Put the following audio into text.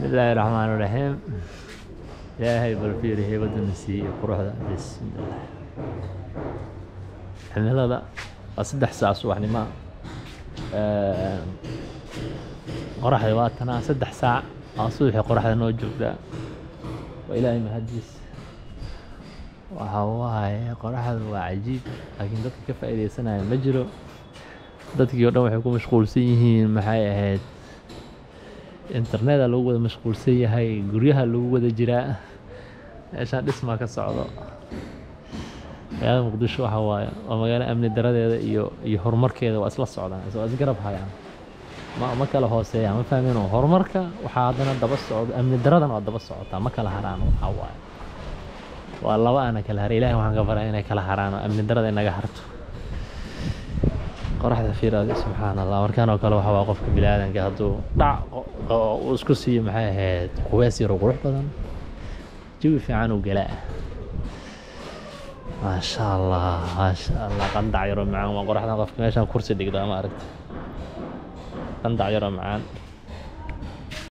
bismillaahi raxmaani raxiim ilaahay bal fiiri heybaduna siiyey quruxda bismillah cimilada waa saddex saac subaxnimo qoraxda waa tanaa saddex saac waa subaxii qoraxda noo joogtaa waa ilaahay mahadiis waxa waaye qoraxda waa cajiib laakiin dadka ka faa'iidaysanaya ma jiro dadkii oo dhan waxay ku mashquulsan yihiin maxay ahayd interneta lagu wada mashquulsan yahay guryaha lagu wada jiraa meeshaan dhismaa ka socdo magaalada muqdisho waxa waaye waa magaalo amni daradeeda iyo iyo horumarkeeda waa isla socdaan waa isgarab hayaan ma ma kala hooseeyaan ma fahmeen horumarka waxaa haddana daba socdo amni daradana waa daba socotaa ma kala haraan waxaa waaye waa laba ana kala haray ilaahay waxaan ka baraa inay kala haraan oo amni darada inaga harto qoraxda fiiraada subxaan allah markaan oo kale waxa waa qofka biniaadanka hadduu dhac uu isku siiyo maxay ahayd qubeys yaro qurux badan jawi fiican uu galaa maasha allah maasha allah qandac yaro macaan waa qoraxdan qofka meeshaan kursi dhigda ma aragta qandac yaro macaan